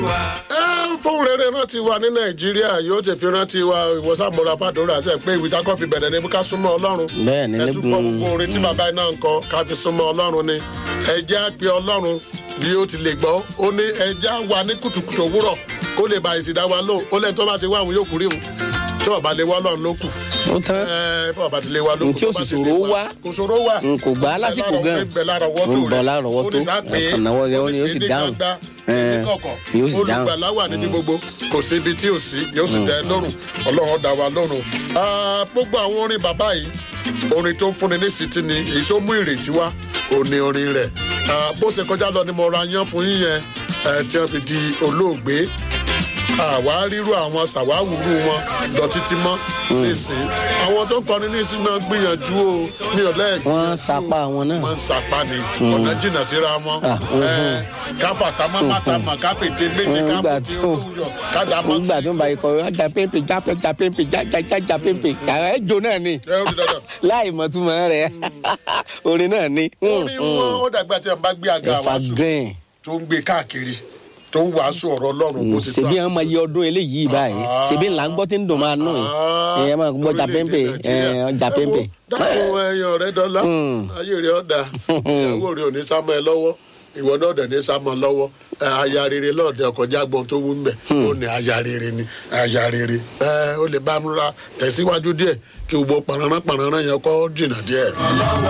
fún rere rántí wa ní nàìjíríà yóò ti fi rántí wa ìwọsàmúra fàdúrà sẹ pé ìwé takọ fi bẹ̀rẹ̀ ní ká súnmọ́ ọlọ́run Bẹ́ẹ̀ ni, ẹtúpọ̀ nígun- gbogbo orin tí bàbá iná ń kọ ká fi súnmọ́ ọlọ́run ni ẹjẹ́ á pe ọlọ́run bí ó ti lè gbọ́ ó ní ẹjẹ́ á wà ní kùtùkùtù òwúrọ̀ kó lè bá ìtìdá wa lò ó lẹ́ni tó bá ti wá àwọn yóò kúrè òun tí ọba lè wá ọlọ́run ló kù ó tán ẹ bí ọba ti lè wá ló kù Ntí ó tó bá sì ti lè ṣòro wá. kò ṣòro wá n kò gbà á lásìkò gan ń bẹ lára ọwọ́ tó ń bọ̀ rẹ̀ lára ọwọ́ tó ó ní sáà pé ọkàn náwó rẹ̀ ó ní yóò sì ní dáhùn gbangba, Ẹ̀, ní kọ̀kọ̀ yóò sì dáhùn olùgbàlà wà níbi gbogbo kò sí ibi tí ò sí yóò sì tẹ́ ẹ lọ́rùn ọlọ́run dá wa lọ́rùn. Ah, gbogbo àwọn orin bàbá yìí orin tó ń fúnni ní sítí ni èyí tó mú ìrètí wá òní orin rẹ̀ Ah, bó ṣe kọjá lọ ni mo ra yán fún yín yẹn eh, tí wọ́n fi di olóògbé àwa ríru àwọn ṣàwáwùrú wọn lọ títí mọ́ nísìnyí àwọn tó ń kọrin nísìnyí náà gbìyànjú o ní ọ̀lẹ́ Wọ́n sapá wọn náà. wọ́n ń sapá ni ọ̀nà jìnnà síra wọn Ah, Ẹ, káfà tamá má tamá káfètè méjì Nígbà káfètè tó- olóyọ kádàmọ́ nígbà tó ń bá ikọ̀ ọjà pépè jápé já pépè já já já já pépè yàrá ẹ̀ jó náà ni ẹ ó di dandan. láì mọ̀ túmọ̀ rẹ̀ orin náà ni orí wọn ó dàgbà tí wọn bá gbé àga ẹ̀fà wàásù green tó ń gbé káàkiri tó ń wàásù ọ̀rọ̀ ọlọ́run bó ti tó ṣèbí àwọn ọmọ iye ọdún eléyìí báyìí ṣèbí ńlá ń gbọ́ tí ń dùn máa nù ẹ̀ ẹ̀ máa gbọ́ jà pépè ẹ̀ ọjà pépè dákun ẹyàn rẹ dọ́là ayé rẹ ọ̀dà ìyàwó rẹ ò ní sá mọ́ ẹ lọ́wọ́ ìwọ náà dẹ̀ ní sá mọ́ lọ́wọ́ ẹ, aya rere lọ́ọ̀dẹ ọkọjá gbọ́n tó wú mbẹ̀ ó ní aya rere ni aya rere ẹ ó lè bá múra tẹ̀síwájú díẹ̀ kí gbogbo pàrọ̀nà pàrọ̀nà yẹn kọ́ jìnnà díẹ̀.